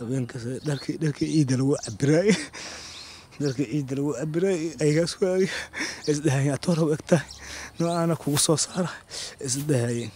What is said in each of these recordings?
habeenkaas dharkii dharkii ciidda lagu cabiraay dharkii ciidda lagu cabiraay aygaas waagi isdhahayeen atoorab egtahay noocaana kugu soo saara isdhahayeen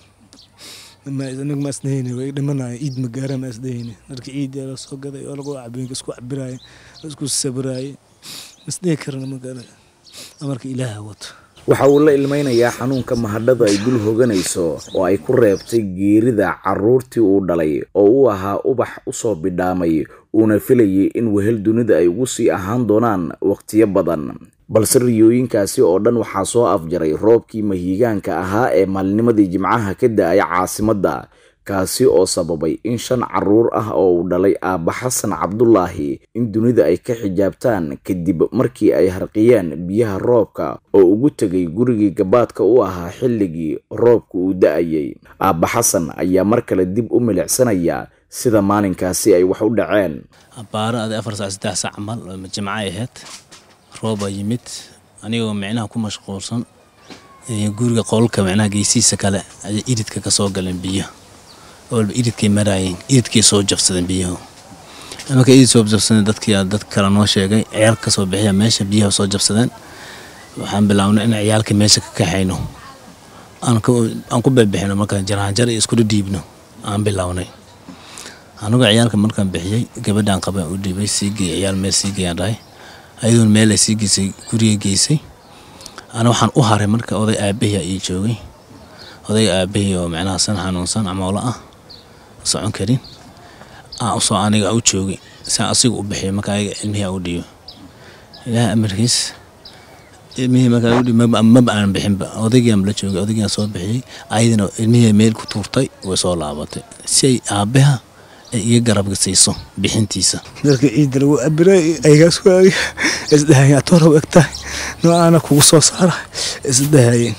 nig ma isdhahayne way dhimanaya ciid ma gaara ma isdhahayne dharkii ciidda la soo gaday oo lagu habeenka isku cabiraayeen isku sabiraayeen isdhihi karana ma gaara amarka ilaaha wato waxa uu la ilmaynayaa xanuunka mahadhada ay dul hoganayso oo ay ku reebtay geerida carruurtii uu dhalay oo uu ahaa ubax usoo bidhaamay uuna filayay in wehel dunida ay ugu sii ahaan doonaan wakhtiyo badan balse riyooyinkaasi oo dhan waxaa soo afjaray roobkii mahiigaanka ahaa ee maalnimadii jimcaha ka da-ay caasimadda kaasi oo sababay in shan carruur ah oo uu dhalay aabba xasan cabdulaahi in dunida ay ka xijaabtaan kadib markii ay harqiyeen biyaha roobka oo ugu tegay gurigii gabaadka u ahaa xilligii roobka uu da-ayay aabba xasan ayaa mar kale dib u milicsanaya sida maalinkaasi ay wax u dhaceen abbaaro adi afar sac saddex sac camal jimcay ahayd roobaa yimid anigoo micnaha ku mashquulsan guriga qolka micnaha geesihiisa kale ayay iridka ka soo galeen biyo walba iridkay maraayeen iridkay soo jabsadeen biyahu marka irid soo jabsadeen dadkii dad kale noo sheegay ciyaal ka soo bixiya meesha biyaha soo jabsadeen waxaan bilaabnay in ciyaalka meesha ka kaxayno aan ku bebixino marka jaraanjar iyo isku dhiibno aan bilaabnay anigoo ciyaalka markaan bixiyey gabadhaan qabaan u dhiibay sii geey ciyaal meel sii geeyaan dhahay ayadoon meel ay sii geysay guriga geysay ana waxaan u haray marka oday aabbahiyaa ii joogay oday aabahii oo micnaha san xanuunsan camoolo ah socon karin aan usoo aniga u joogay saan asiga u bixiyo marka ayaga ilmihii u dhiibo ilaaha amarkiis ilmihii markaa udhiib maba aan bixinba odaygiaan la joogay odaygiaan soo bixiyey ayadana ilmihii meel ku tuurtay way soo laabatay si ay aabbaha ay iga garabka siiso bixintiisa dharkii ciidda lagu cabiraay aygaas waagi isdhahayeen atoorab egtahay noocaana kugu soo saara isdhahayeen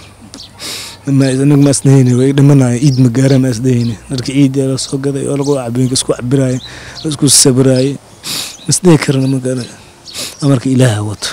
nig ma isdhahayne way dhimanaya ciid ma gaara ma isdhahayne dharkii ciidda la soo gaday oo lagu habeenka isku cabiraayeen isku sabiraayeen isdhihi karana ma gaara amarka ilaaha wato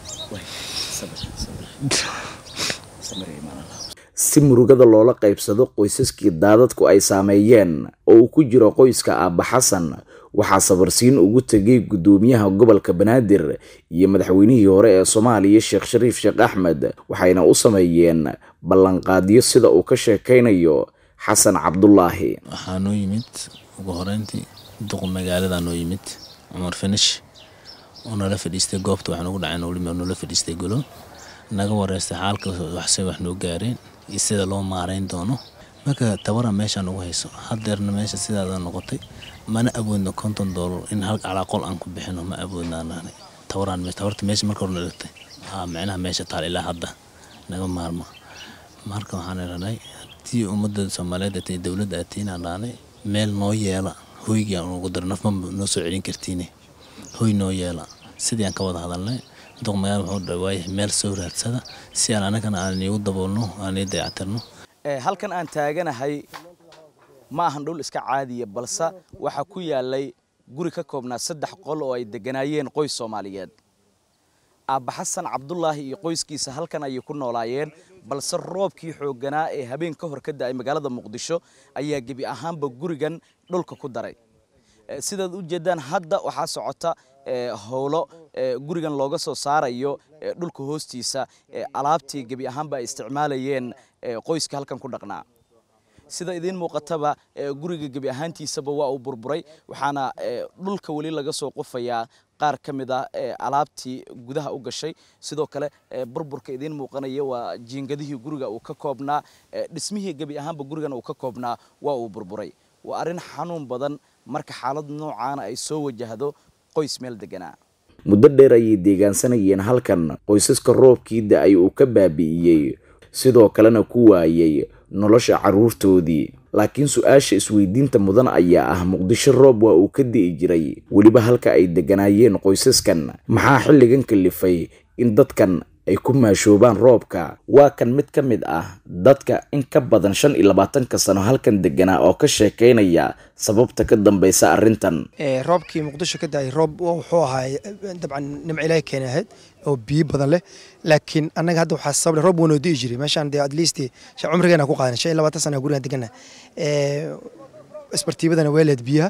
si murugada loola qaybsado qoysaskii daadadku ay saameeyeen oo uu ku jiro qoyska aabba xasan waxaa sabarsiin ugu tegay guddoomiyaha gobolka banaadir iyo madaxweynihii hore ee soomaaliya sheekh shariif sheekh axmed waxayna u sameeyeen ballanqaadyo sida uu ka sheekaynayo xasan cabdulaahi waxaa noo yimid ugu horeyntii duq magaaladaa noo yimid cumar finish oo nala fadhiistay goobta waxaa noogu dhaceen olimi oo nala fadhiistay golo naga wareystay xaalka waxse wax noo gaareen iyo sida loo maarayn doono marka tabara meeshaa nagu hayso hadeerna meesha sidaada noqotay mana awoodno konton doolar in hal calaaqol aan ku bixino ma awoodnaanaanay tabaraan meesha tabarta meesha marka hore nalagtay aa micnaha meesha taal ilaa hadda naga maarma marka waxaan iranay haddii ummadda soomaaliyeed atay dowladda atiinaan dhaanay meel noo yeela hoygii aan ugu daro nafma noo soo celin kartiine hoy noo yeela sidii aan ka wada hadalnay duq magaala wuxuu dhawaayahay meel soo raadsada si aan anagana aan iigu daboolno aan ii dayactirno halkan aan taaganahay ma ahan dhul iska caadiya balse waxaa ku yaalay guri ka koobnaa saddex qol oo ay degganaayeen qoys soomaaliyeed aabba xasan cabdulaahi iyo qoyskiisa halkan ayay ku noolaayeen balse roobkii xoogganaa ee habeen ka hor ka da'ay magaalada muqdisho ayaa gebi ahaanba gurigan dhulka ku daray sidaad u jeedaan hadda waxaa socota howlo gurigan looga soo saarayo dhulka hoostiisa alaabtii gebi ahaanba ay isticmaalayeen qoyska halkan ku dhaqnaa sida idiin muuqataba guriga gebi ahaantiisaba waa uu burburay waxaana dhulka weli laga soo qofayaa qaar ka mid ah alaabtii gudaha u gashay sidoo kale burburka idiin muuqanaya waa jiingadihii guriga uu ka koobnaa dhismihii gebi ahaanba gurigan uu ka koobnaa waa uu burburay waa arrin xanuun badan marka xaalad noocaana ay soo wajahdo qoys meel deganaa muddo dheer ayay deegaansanayeen halkan qoysaska roobkii da-ay uu ka baabi'iyey sidoo kalena ku waayay nolosha carruurtoodii laakiin su-aasha isweydiinta mudan ayaa ah muqdisho roob waa uu ka di'i jiray weliba halka ay degganaayeen qoysaskan maxaa xilligan kalifay in dadkan ay ku maashoobaan roobka waa kan mid ka mid ah dadka in ka badan shan iyo labaatanka sano halkan deganaa oo ka sheekaynaya sababta ka dambeysa arrintan roobkii muqdisho ka daayay roob wuxuu ahaa dabcan nimco ilaahay keena ahayd oo biyo badan leh laakiin annaga hadda waxaa sabab leh roob wanoo di'i jiray meeshaan dee at least cumrigeena ku qaadan shan iyo labaatan sana gurigan degana isbartiibadana weeleed biyaha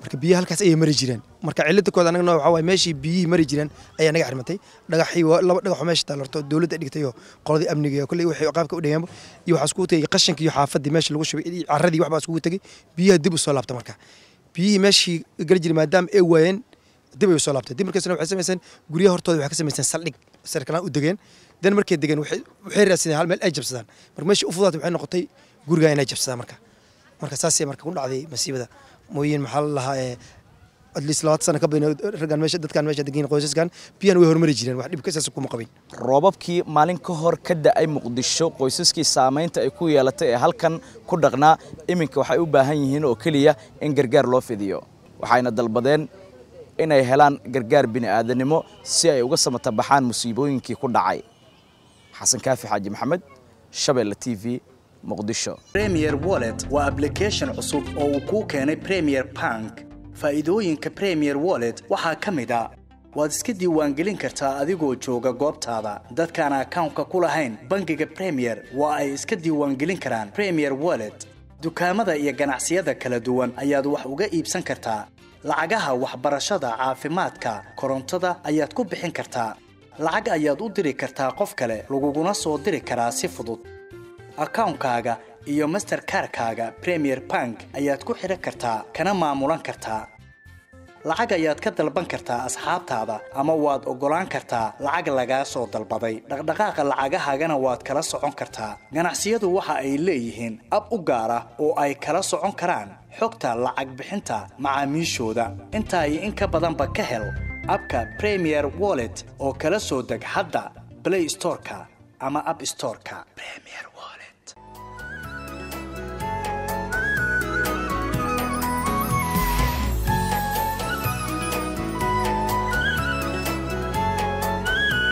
marka biyaha halkaas ayay mari jireen marka cilada kood anagna waxaa waaye meeshii biyihii mari jireen ayaa naga xirmatay dhagaxii waa laba dhagaxoo meesha taalorto dowladda dhigtay oo qoladii amniga iyo kolley waxay qaabka u dhigeenba iyo waxaa iskugu tegay qashinka iyo xaafadii meesha lagu shubay iyo carradii waxbaa iskugu tegay biyaha dib u soo laabta marka biyihii meeshii geli jiray maadaama ay waayeen dib ay u soo laabtay dib markaasna waxay samayseen guryaha hortooda waxay ka samayseen saldhig sarkalaan u degeen dan markay degeen waxay waxay raadsadeen hal meel ay jabsadaan marka meeshii u fudaatay waxay noqotay gurigaa inay jabsadaan marka marka saasay marka ku dhacday masiibada mooyin maxaa la lahaa ee at least labaatan sano ka badan raggan meesha dadkan meesha degan qoysaskan biyahan way hormari jireen wax dhibka saas kuma qabin roobabkii maalin ka hor ka da'ay muqdisho qoysaskii saamaynta ay ku yeelatay ee halkan ku dhaqnaa iminka waxay u baahan yihiin oo keliya in gargaar loo fidiyo waxayna dalbadeen inay helaan gargaar bini'aadanimo si ay uga samata baxaan musiibooyinkii ku dhacay xasan kaafi xaaji maxamed shabeelle t v muqdisho premier wallet waa application cusub oo uu kuu keenay premier bank faa'iidooyinka premier wallet waxaa ka mid a waad iska diiwaangelin kartaa adigoo jooga goobtaada dadkaan akawnka ku lahayn bangiga premier waa ay iska diiwaangelin karaan premier wallet dukaamada iyo ganacsiyada kala duwan ayaad wax uga iibsan kartaa lacagaha waxbarashada caafimaadka korontada ayaad ku bixin kartaa lacag ayaad u diri kartaa qof kale laguguna soo diri karaa si fudud akawnkaaga iyo masterkarkaaga premier bank ayaad ku xidhan kartaa kana maamulan kartaa lacag ayaad ka dalban kartaa asxaabtaada ama waad oggolaan kartaa lacag lagaa soo dalbaday dhaqdhaqaaqa lacagahaagana waad kala socon kartaa ganacsiyadu waxa ay leeyihiin ab u gaar ah oo ay kala socon karaan xogta lacag bixinta macaamiishooda intaa iyo in ka badanba ka hel abka premier wallet oo kala soo deg hadda play storeka ama app storeka premier